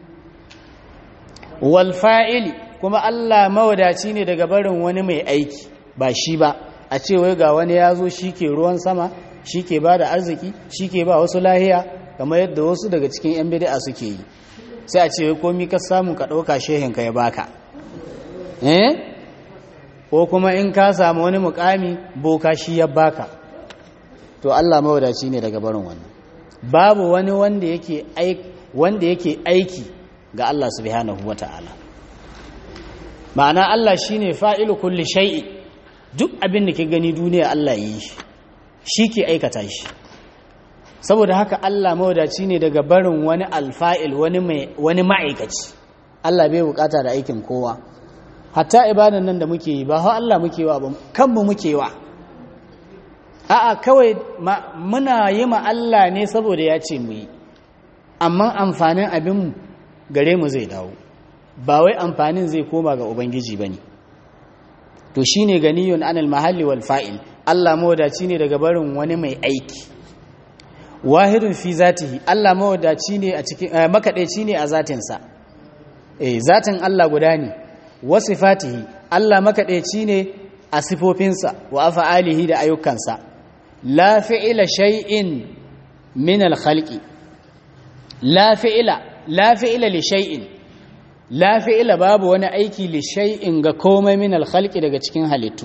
wal fa'ili kuma Allah mawadaci ne daga barin wani mai aiki ba shi ba a ce wai ga wani ya zo shi ke ruwan sama shi ke ba da arziki shi ke ba wasu lahiya kamar yadda wasu daga cikin 'yan bid'a suke yi sai a ce wai komi ka samu ka ɗauka shehinka ya baka eh ko kuma in ka samu wani mukami boka shi ya baka to Allah mawadaci ne daga barin wannan babu wani wanda yake aiki wanda yake aiki ga Allah subhanahu wata'ala ma'ana Allah shine fa'ilu kulli shay'i duk abin da ke gani duniya Allah yi shi shi ke aikata shi saboda haka Allah mawadaci ne daga barin wani alfa'il wani ma'aikaci Allah bai bukata da aikin kowa hatta ibadan nan da muke yi ba hau Allah muke wa ba kanmu muke wa a'a kawai muna yi ma Allah ne saboda ya ce mu yi amma amfanin abin gare mu zai dawo ba wai amfanin zai koma ga ubangiji ba ne to shi ne ganiyun anil mahalli wal fa'il Allah mawadaci ne daga barin wani mai aiki wahidun fi zatihi Allah mawadaci ne a cikin makaɗaici ne a zatinsa eh zatin Allah guda ne wa sifatihi Allah makaɗaici ne a sifofinsa wa afa'alihi da ayyukansa la fi'ila shay'in min al-khalqi la fi'ila la fi'ila li shay'in la fi'ila babu wani aiki li shay'in ga komai min al-khalqi daga cikin halittu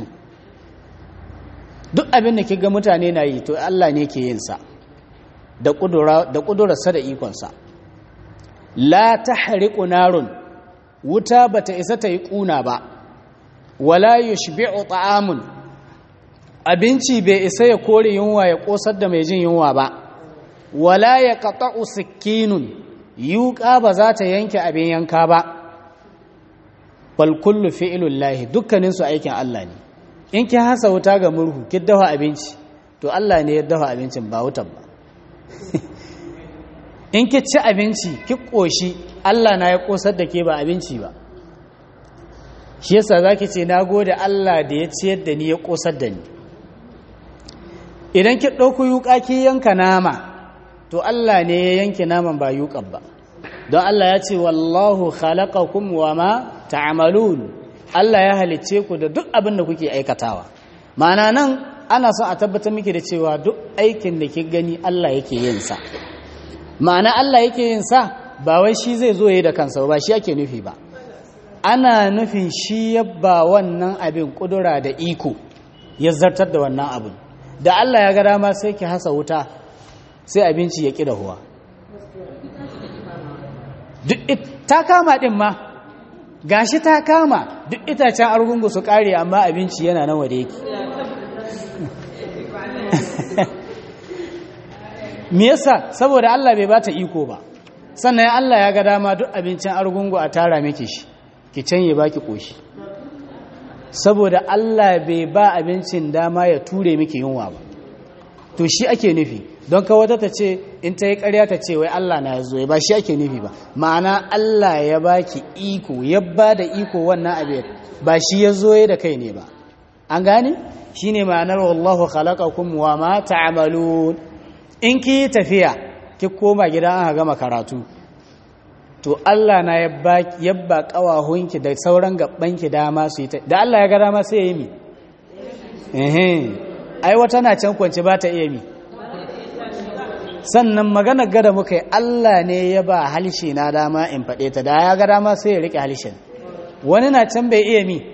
duk abin da kiga mutane na yi to Allah ne ke yin sa da kudura da kudurarsa da ikonsa la tahriqu narun wuta bata isa ta yi kuna ba wala yushbi'u ta'amun abinci bai isa ya kore yunwa ya kosar da mai jin yunwa ba wala ya qata'u sikkinun yuqa ba za ta yanke abin yanka ba bal kullu fi'lullahi dukkanin su aikin Allah ne in ki hasa wuta ga murhu ki dafa abinci to Allah ne ya dafa abincin ba wutan ba in ki ci abinci ki koshi Allah na ya kosar da ke ba abinci ba shi yasa zaki ce na gode Allah da ya ciyar da ni ya kosar da ni idan ki ɗauku yuƙa ki yanka nama to Allah ne ya yanke naman ba yuƙan ba don Allah ya ce wallahu khalaqakum wa ma ta'malun Allah ya halicce ku da duk abin da kuke aikatawa ma'ana nan ana son a tabbatar miki da cewa duk aikin da ki gani Allah yake yin sa ma'ana Allah yake yin sa ba wai shi zai zo yayi da kansa ba shi ake nufi ba ana nufin shi yabba wannan abin kudura da iko ya zartar da wannan abin da Allah ya ga dama sai ki hasa wuta sai abinci ya ƙi dahuwa duk ta kama ɗin ma gashi ta kama duk itacen argungu su ƙare amma abinci yana nan wada yake me yasa saboda Allah bai bata iko ba sannan Allah ya ga dama duk abincin argungu a tara miki shi ki canye baki koshi saboda Allah bai ba abincin dama ya ture miki yunwa ba to shi ake nufi don ka wata ta ce in ta yi ƙarya ta ce wai Allah na ya zo ba shi ake nufi ba ma'ana Allah ya baki iko ya ba da iko wannan abin ba shi ya zo da kai ne ba an gane shi ne ma'anar wallahu khalaqakum wa ma ta'malun in ki tafiya ki koma gida an gama karatu to Allah na yabba kawahunki da sauran gabanki dama su yi ta da Allah ya ga dama sai ya yi mi ai wata na can kwanci ba ta iya mi sannan magana gada muka yi Allah ne ya ba halshe na dama in faɗe ta da ya ga dama sai ya riƙe halshen wani na can bai iya mi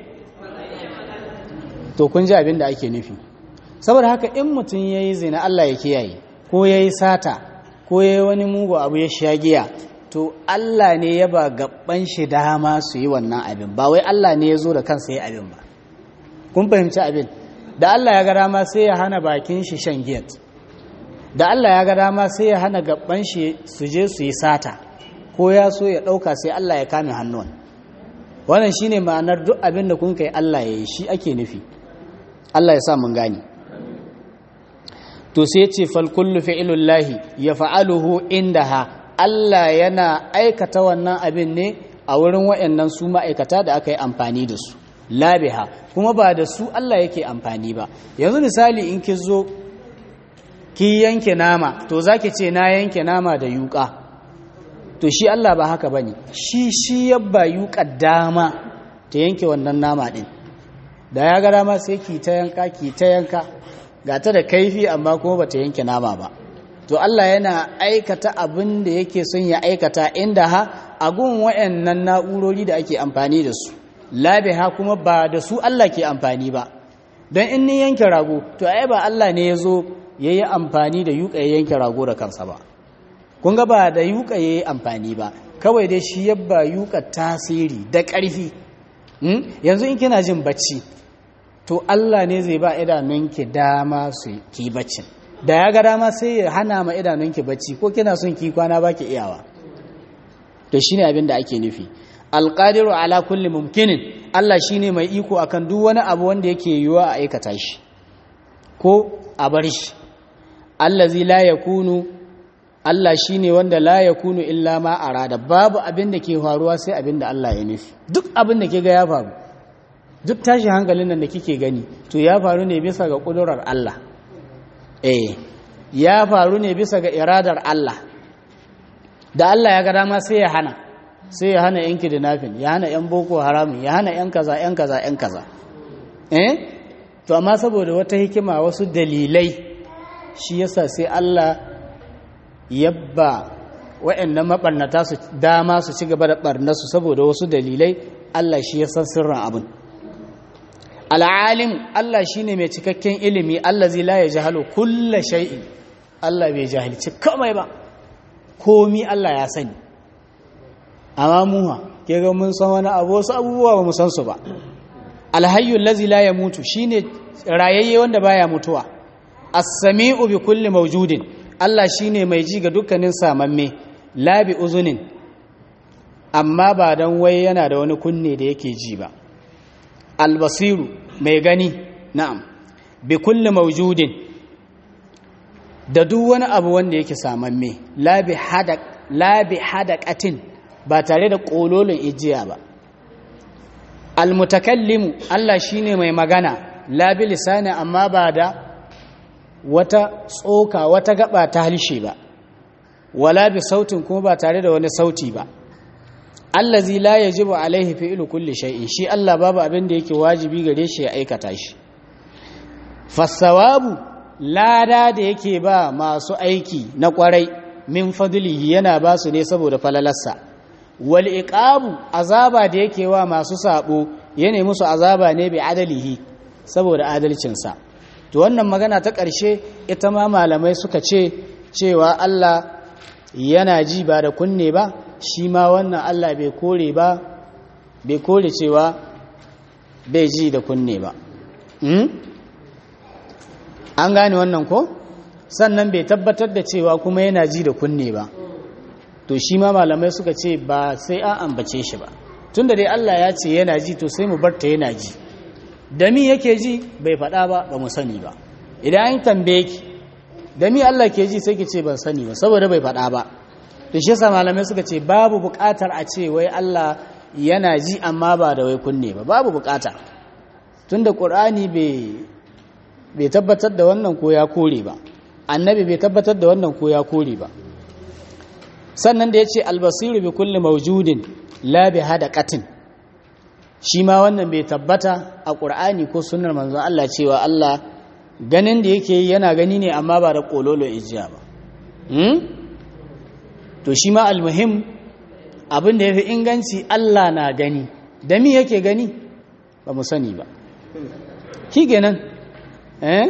to kun ji abin da ake nufi saboda haka in mutum ya yi zina Allah ya kiyaye ko ya yi sata ko ya yi wani mugu abu ya sha giya to Allah ne ya ba gaban shi dama su yi wannan abin ba wai Allah ne ya zo da kansa yi abin ba kun fahimci abin da Allah ya ga dama sai ya hana bakin shi shan giyat da Allah ya ga dama sai ya hana gaban shi su je su yi sata ko ya so ya ɗauka sai Allah ya kame hannun wannan shine ma'anar duk abin da kun kai Allah ya yi shi ake nufi Allah ya sa mun gani to sai ce fal kullu fi'lullahi yaf'aluhu indaha Allah yana aikata wannan abin ne a wurin wayannan su ma'aikata da aka yi amfani da su labiha kuma ba da su Allah yake amfani ba yanzu misali in ki zo ki yanke nama to zaki ce na yanke nama da yuka to shi Allah ba haka bane shi shi yabba yuka dama ta yanke wannan nama din da ya ga dama sai ki ta yanka ki ta yanka ga ta da kaifi amma kuma bata yanke nama ba to Allah yana aikata abin da yake son ya aikata inda ha a gun wayannan na'urori da ake amfani da su labiha kuma ba da su Allah ke amfani ba don in ni yanke rago to ai ba Allah ne ya zo ya yi amfani da yuka ya yanke rago da kansa ba kun ga ba da yuka ya yi amfani ba kawai dai shi yabba yuka tasiri da ƙarfi yanzu in kina jin bacci to Allah ne zai ba idanunki dama su ki baccin da ya ga dama sai ya hana ma idanunki bacci ko kina son ki kwana baki iyawa to shine abin da ake nufi alqadiru ala kulli mumkinin Allah shine mai iko akan duk wani abu wanda yake yiwuwa a aikata shi ko a bar shi allazi la yakunu Allah shine wanda la yakunu illa ma arada babu abin da ke faruwa sai abin da Allah ya nufi duk abin da ke ga ya faru duk tashi hankalin nan da kike gani to ya faru ne bisa ga kudurar Allah eh ya faru ne bisa ga iradar Allah da Allah ya ga dama sai ya hana sai ya hana yan kidnapping ya hana yan boko haramun ya hana yan kaza yan kaza yan kaza eh to amma saboda wata hikima wasu dalilai shi yasa sai Allah yabba waɗannan mabarnata su dama su ci gaba da barnasu saboda wasu dalilai Allah shi ya san sirrin abin al'alim Allah shi ne mai cikakken ilimi Allah zai laye jihalo kulla shai'in Allah bai jahilci kamai ba komi Allah ya sani amma muha ke ga mun san wani abu wasu abubuwa ba mu san su ba alhayyul lazi la ya mutu shine rayayye wanda baya mutuwa as-sami'u bi kulli mawjudin Allah shine mai ji ga dukkanin samamme la bi uzunin amma ba dan wai yana da wani kunne da yake ji ba albasiru mai gani na'am bi kulli mawjudin da duk wani abu wanda yake samamme la bi hadak la bi hadaqatin ba tare da kololin ijiya ba almutakallimu Allah shine mai magana la bi lisani amma ba da wata tsoka wata gaba ta halshe ba wala bi sautin kuma ba tare da wani sauti ba allazi la yajibu alaihi fi'lu kulli shay'in shi Allah babu abin da yake wajibi gare shi ya aikata shi fasawabu lada da yake ba masu aiki na kwarai min fadlihi yana ba su ne saboda falalarsa wal iqabu azaba da yake wa masu sabo yana musu azaba ne bi adalihi saboda adalcinsa to wannan magana ta ƙarshe ita ma malamai suka ce cewa Allah yana ji ba da kunne ba shi ma wannan Allah bai kore ba bai kore cewa bai ji da kunne ba an gane wannan ko sannan bai tabbatar da cewa kuma yana ji da kunne ba to shi ma malamai suka ce ba sai an ambace shi ba tunda dai Allah ya ce yana ji to sai mu barta yana ji da mi yake ji bai faɗa ba ba mu sani ba idan an tambaye ki da mi Allah ke ji sai ki ce ban sani ba saboda bai faɗa ba to shi yasa malamai suka ce babu buƙatar a ce wai Allah yana ji amma ba da wai kunne ba babu buƙata tunda Qur'ani bai bai tabbatar da wannan ko ya kore ba annabi bai tabbatar da wannan ko ya kore ba sannan da yace albasiru bi kulli mawjudin la bi hadaqatin shi ma wannan bai tabbata a Qur'ani ko sunnar manzon Allah cewa Allah ganin da yake yana gani ne amma ba da kololo ijiya ba to shi ma almuhim abin da ya fi inganci Allah na gani da mi yake gani ba mu sani ba ki kenan eh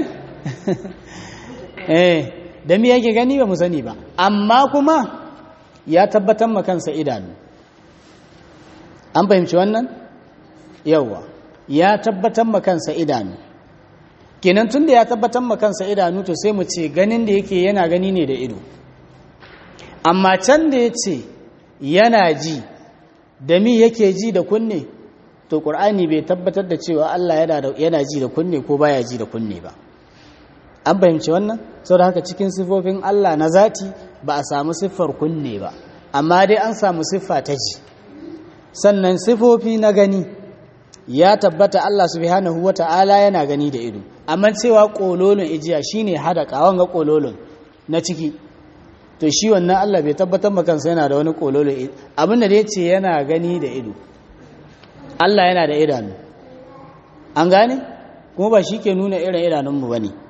eh da mi yake gani ba mu sani ba amma kuma ya tabbatar ma kansa idanu an fahimci wannan yawa ya tabbatar ma kansa idanu kenan tun da ya tabbatar ma kansa idanu to sai mu ce ganin da yake yana gani ne da ido amma can da ya ce yana ji da mi yake ji da kunne to ƙur'ani bai tabbatar da cewa Allah yana ji da kunne ko baya ji da kunne ba an fahimci wannan da haka cikin siffofin Allah na zati ba a samu siffar kunne ba amma dai an samu siffa ta ji sannan siffofi na gani ya tabbata Allah subhanahu wata'ala yana gani da ido amma cewa kololon ijiya shine hada kawon ga kololon na ciki to shi wannan Allah bai tabbatar ma kansa yana da wani kololon abinda da yace yana gani da ido Allah yana da idanu an gane kuma ba shi ke nuna irin idanunmu ba ne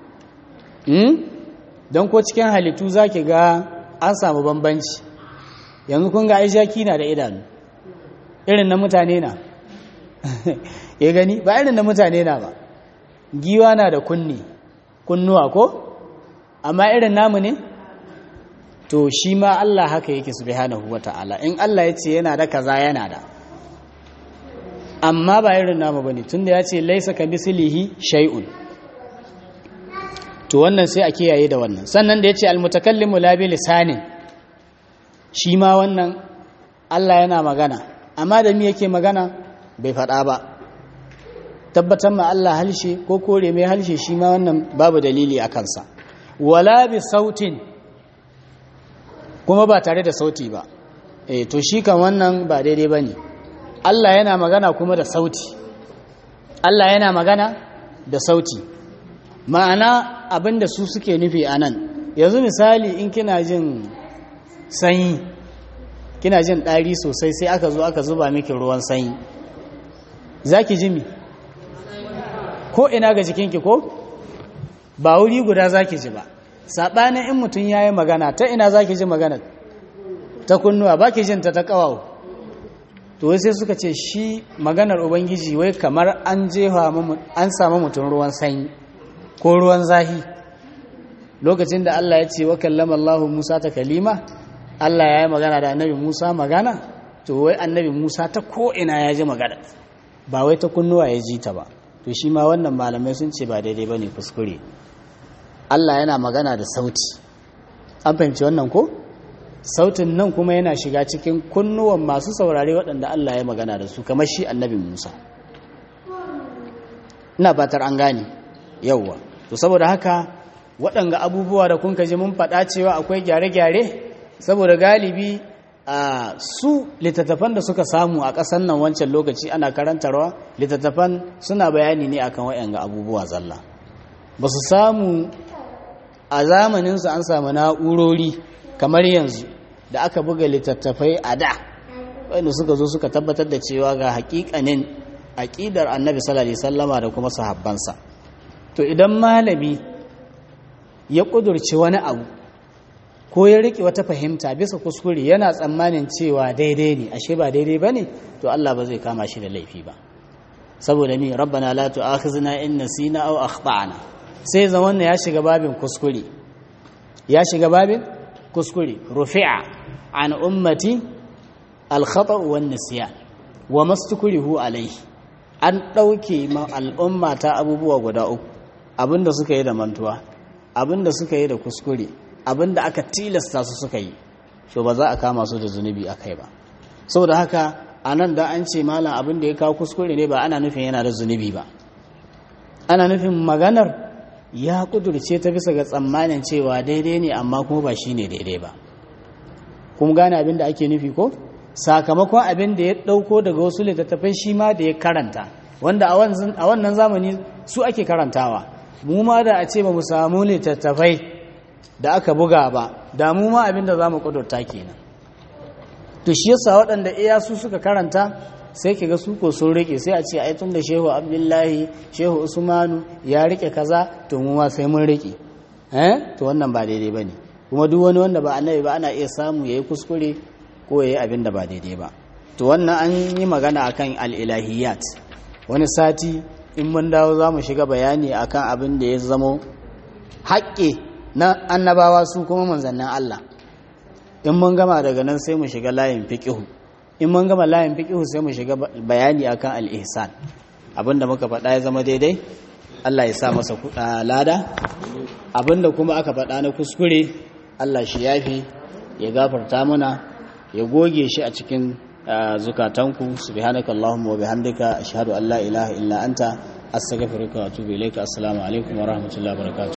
don ko cikin halittu za ki ga an samu bambanci yanzu kun ga aishaki na da idanu irin na mutane na ya gani ba irin na mutane na ba giwa na da kunni kunnuwa ko amma irin namu ne to shi ma Allah haka yake subhanahu wata'ala in Allah ya ce yana da kaza yana da amma ba irin namu bane tunda ya ce laisa ka mislihi shay'un to wannan sai a kiyaye da wannan sannan da ya ce almutakallimu la bi lisanin shi ma wannan Allah yana magana amma da mi yake magana bai faɗa ba tabbatar ma Allah halshe ko kore mai halshe shi ma wannan babu dalili a kansa wala bi sautin kuma ba tare da sauti ba eh to shi kan wannan ba daidai bane Allah yana magana kuma da sauti Allah yana magana da sauti ma'ana abinda su suke nufi anan yanzu misali in kina jin sanyi kina jin ɗari sosai sai aka zo aka zuba miki ruwan sanyi za ki ji mi ko ina ga jikinki ko ba wuri guda za ki ji ba saɓanin in mutum ya yi magana ta ina za ki ji magana ta kunnuwa ba ki jinta ta ƙawawo to wai sai suka ce shi maganar ubangiji wai kamar an jefa an samu mutum ruwan sanyi ko ruwan zahi lokacin da Allah ya ce wa kallama Allah Musa ta kalima Allah ya yi magana da annabi Musa magana to wai annabi Musa ta ko'ina ya ji magana ba wai ta kunnuwa ya ji ta ba to shi ma wannan malamai sun ce ba daidai ba ne kuskure Allah yana magana da sauti an fahimci wannan ko sautin nan kuma yana shiga cikin kunnuwan masu saurare waɗanda Allah ya magana da su kamar shi annabi Musa ina fatar an gane yauwa to saboda haka waɗanga abubuwa da kun ji mun faɗa cewa akwai gyare-gyare saboda galibi a su littattafan da suka samu a ƙasar nan wancan lokaci ana karantarwa littattafan suna bayani ne akan waɗanga abubuwa zalla ba su samu a zamaninsu an samu na'urori kamar yanzu da aka buga littattafai a da wanda suka zo suka tabbatar da cewa ga hakikanin aƙidar annabi sallallahu alaihi sallama da kuma sahabbansa to idan malami ya ƙudurci wani abu ko ya riƙe wata fahimta bisa kuskure yana tsammanin cewa daidai ne ashe ba daidai ba ne to Allah ba zai kama shi da laifi ba saboda ni rabbana la tu'akhizna in nasina aw akhtana sai zaman ya shiga babin kuskure ya shiga babin kuskure rufi'a an ummati al-khata' wan nisyan wa mastukrihu alayhi an dauke ma al'umma ta abubuwa guda uku abinda suka yi da mantuwa abinda suka yi da kuskure abinda aka tilasta su suka yi so ba za a kama su da zunubi akai ba saboda haka anan da an ce malam abinda ya kawo kuskure ne ba ana nufin yana da zunubi ba ana nufin maganar ya kudurce ta bisa ga tsammanin cewa daidai ne amma kuma ba shi ne daidai ba kuma gane abin da ake nufi ko sakamakon abin da ya ɗauko daga wasu littattafai shi ma da ya karanta wanda a wannan zamani su ake karantawa mu ma da a ce ba mu samu littattafai da aka buga ba da mu ma abin da za mu kudurta kenan to shi yasa waɗanda iya su suka karanta sai ki ga su ko sun rike sai a ce ai tun da shehu abdullahi shehu usmanu ya rike kaza to mu ma sai mun rike eh to wannan ba daidai bane kuma duk wani wanda ba annabi ba ana iya samu yayi kuskure ko yayi abin da ba daidai ba to wannan an yi magana akan al-ilahiyat wani sati in mun dawo za mu shiga bayani akan abin da ya zamo haƙƙi na annabawa su kuma manzannin Allah in mun gama daga nan sai mu shiga layin fiqihu in mun gama layin fiqihu sai mu shiga bayani akan al-ihsan abinda muka faɗa ya zama daidai Allah ya sa masa lada abinda kuma aka faɗa na kuskure Allah shi yafi ya gafarta mana ya goge shi a cikin zukatanku subhanaka allahumma wa bihamdika ashhadu an la ilaha illa anta astaghfiruka wa atubu ilayka assalamu alaikum wa rahmatullahi wa barakatuh